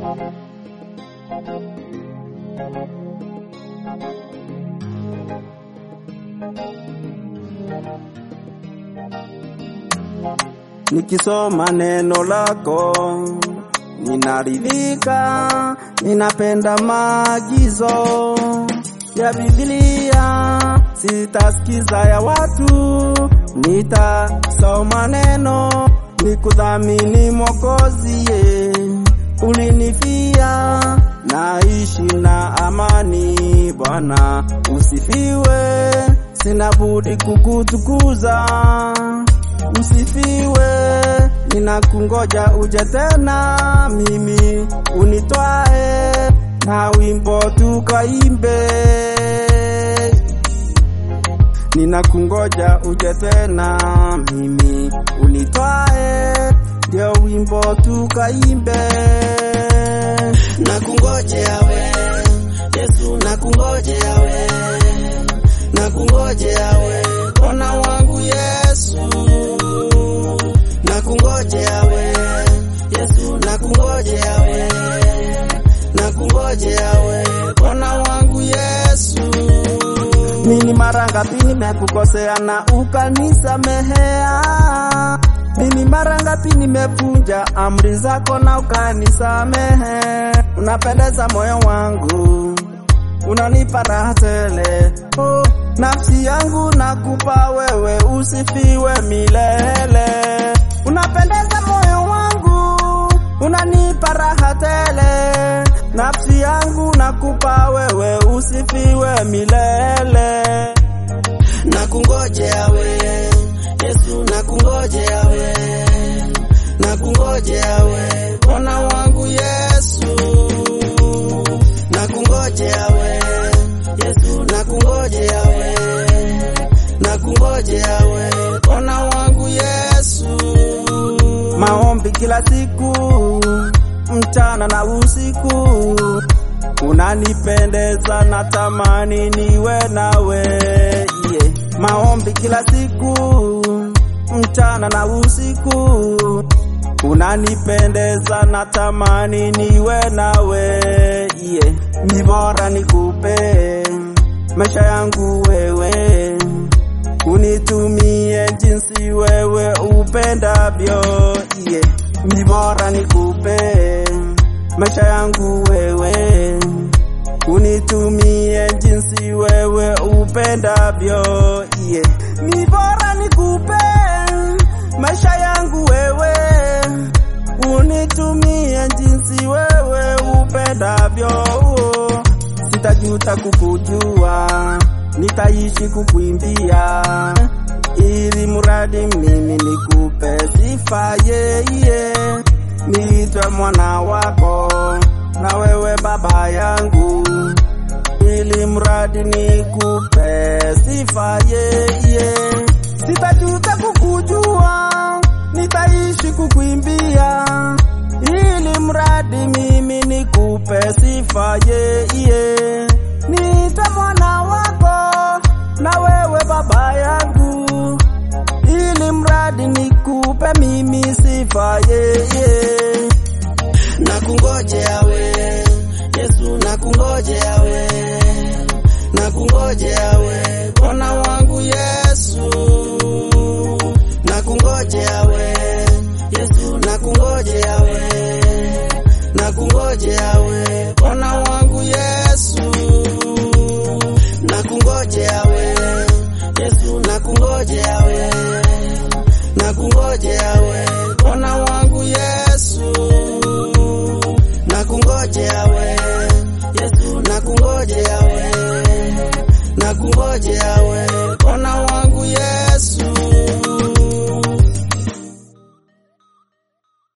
Nikisoma neno lako ninaridhika, ninapenda maagizo ya Biblia, sitasikiza ya watu, nitasoma neno nikudhamini Mwokozi, ye ulinifia, naishi na amani. Bwana usifiwe, sina budi kukutukuza usifiwe, ninakungoja uje tena, mimi unitwae na wimbo tukaimbe. Ninakungoja uje tena, mimi unitwae, ndio wimbo tukaimbe. Nakungojea we Yesu, nakungojea we, nakungojea we Bwana wangu Yesu, nakungojea we Yesu, nakungojea we, nakungojea we Bwana wangu Yesu. Mimi mara ngapi nimekukosea na ukanisamehea? Mimi mara ngapi nimevunja amri zako na ukanisamehe? Unapendeza moyo wangu, unanipa raha tele. Oh, nafsi yangu nakupa wewe, usifiwe milele. Unapendeza moyo wangu, unanipa raha tele. Nafsi yangu nakupa wewe, usifiwe milele. Nakungojea we Yesu, nakungojea we, nakungojea we Bwana wangu Yesu, nakungojea we Yesu, nakungojea we, nakungojea we Bwana wangu Yesu. Maombi kila siku, mchana na usiku, unanipendeza na tamani niwe nawe yeah. Maombi kila siku, mchana na usiku, unanipendeza na tamani niwe nawe yeah. Ni bora nikupe maisha yangu wewe unitumie jinsi wewe upendavyo, yeah. Ni bora nikupe maisha yangu wewe, unitumie jinsi wewe upendavyo, yeah. Ni bora nikupe maisha yangu wewe, unitumie jinsi wewe upendavyo, sitajuta kukujua nitaishi kukuimbia ili mradi mimi nikupe sifa yeye, niitwe mwana wako na wewe baba yangu, ili mradi nikupe sifa yeye, sitajuta kukujua, nitaishi kukuimbia ili mradi mimi nikupe sifa yeye, niitwe mwana wako na wewe baba yangu, ili mradi nikupe mimi sifa yeye. Nakungojea we Yesu, nakungojea we, nakungojea we Bwana wangu Yesu, nakungojea we Yesu, nakungojea we, nakungojea we Bwana wangu Yesu, nakungojea we Yesu, nakungojea we, nakungojea we Bwana wangu Yesu, nakungojea we Yesu, nakungojea we, nakungojea we Bwana wangu Yesu.